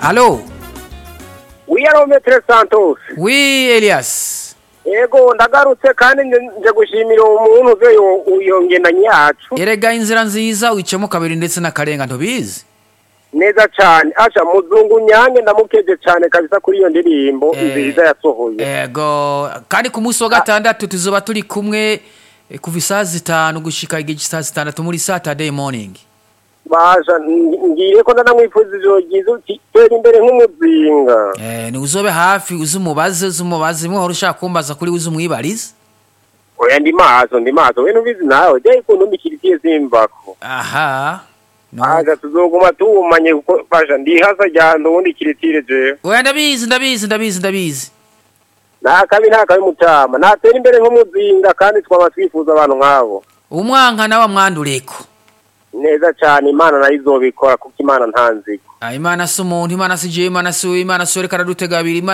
Allo wiyarometre santos Oui Elias yego ndagarutse kandi nje- nje gushimira uwo muntu uze yo- iyo ngendanyi yacu erega inzira nziza wicamo kabiri ndetse n'akarenga ntubizi neza cyane asha muzungu nyange ndamukeje cyane kabisa kuri iyo ndirimbo Eh, nziza yasohoye ego kandi ku munsi wa gatandatu tuzoba turi kumwe eh, kuva isaha zitanu gushika igihe cy'isaha zitandatu muri saturday morning baja ng- ngiye ko ndanamwifuza ijoro ryiza uti tera imbere nk'umuzinga Eh, ni uzobe hafi uzi umubaze uzi umubaze muhora ushaka kumbaza kuri uzi umwibarize oya ndi maso ndi maso we nubizi nawe jya ikuntu mbikirikiye simbako aha no. aja tuzoguma tuwumanye kuko basha ndihasa ryanda ubundi kiritire jewe oya ndabizi ndabizi ndabizi ndabizi nta kabi nta kabi mutama natera imbere nk'umuzinga kandi twaba twifuza abantu nk'abo umwanka nawe amwandureko neza cyane imana nayo izobikora kuko imana nta nzigo Ah, imana si umuntu imana si jewe imana si we imana si we reka aradutega abiri imana